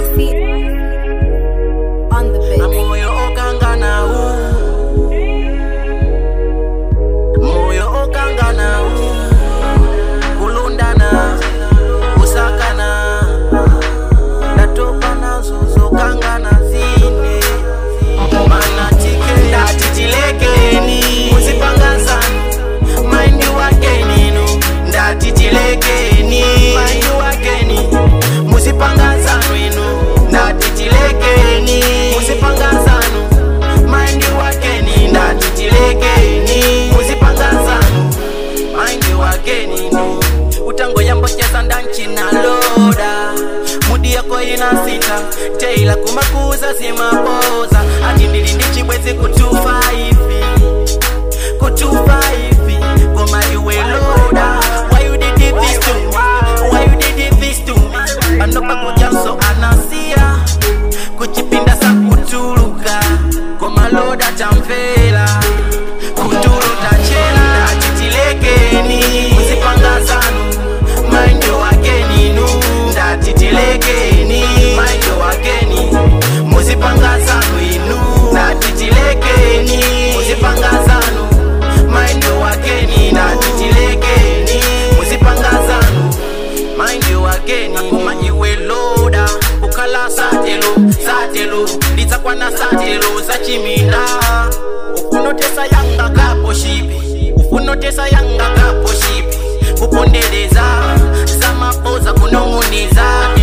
Tracy on the beat. moyo okangana u moyo okangana u kulundana kusakana ndatopa nazo zokangana zine mana tike ndati tilekeni muzipangazani maindi wakeninu ndati tilekeni maindi wakeni muzipangazanu inu ndati tilekeni muzipangazanu maindi wakeni ndati tilekeni muzipangazanu maindi wakeninu utango yambocheza ndancinaloda mudi yako inasita teila kumakuza simapoza ati ndili ndi chibwezi kutufa ivi kutufa ivi koma iwe loda why you did this to me why you did this to me panopa kujanso anasiya kuchipinda sa kutuluka koma loda tamvera kutulu tachela tatitilekeni muzipangazanu maindo wakeninu ndatitilekeni maindo wakeni muzipangazanu inu ndatitilekeni muzipangazanu maindo wakeni ndatitilekeni muzipangazanu maindo wakeni koma iwe loda ukhala satelo satelo lidzakwana satelo zachiminda ufunotesa yanga kapo shipi ufunotesa yanga kapo shipi kupondereza zamapoza kunong'uniza